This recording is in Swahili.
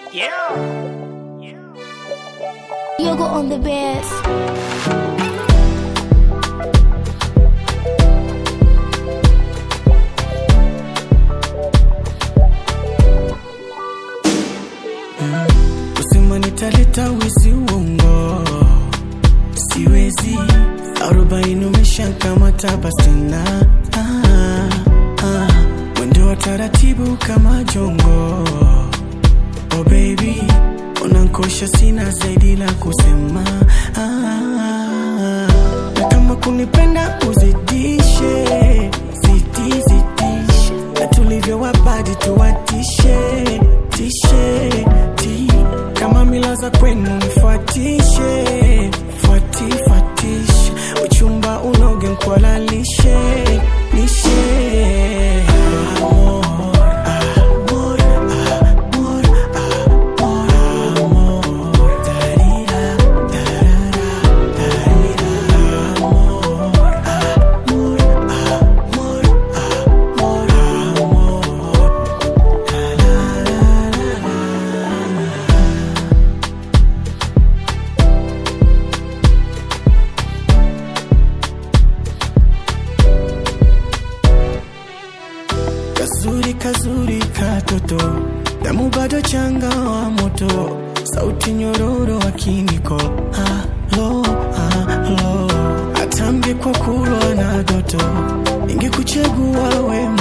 Yeah. Yoga on the bed. Kusema nitaleta wizi uongo, siwezi. Arobaini umeshakamata basi tena ah, ah. Mwendo wa taratibu kama jongo, oh baby, unankosha, sina zaidi la kusema ah, na kama kunipenda uzidishe, zidi zidishe, na tulivyo wabadi tuwatishe tishe ti kama mila za kwenu nifuatishe fuati fuatishe uchumba unoge nkwalalishe lishe amor, amor, amor, amor, amor, darira, darara, darira, amor, amor, amor, amor, amor. Kazuri kazuri katoto, damu bado changa wa moto, sauti nyororo wa kiniko. Halo, halo, atambye kwa kulwa na doto, ingekuchagua we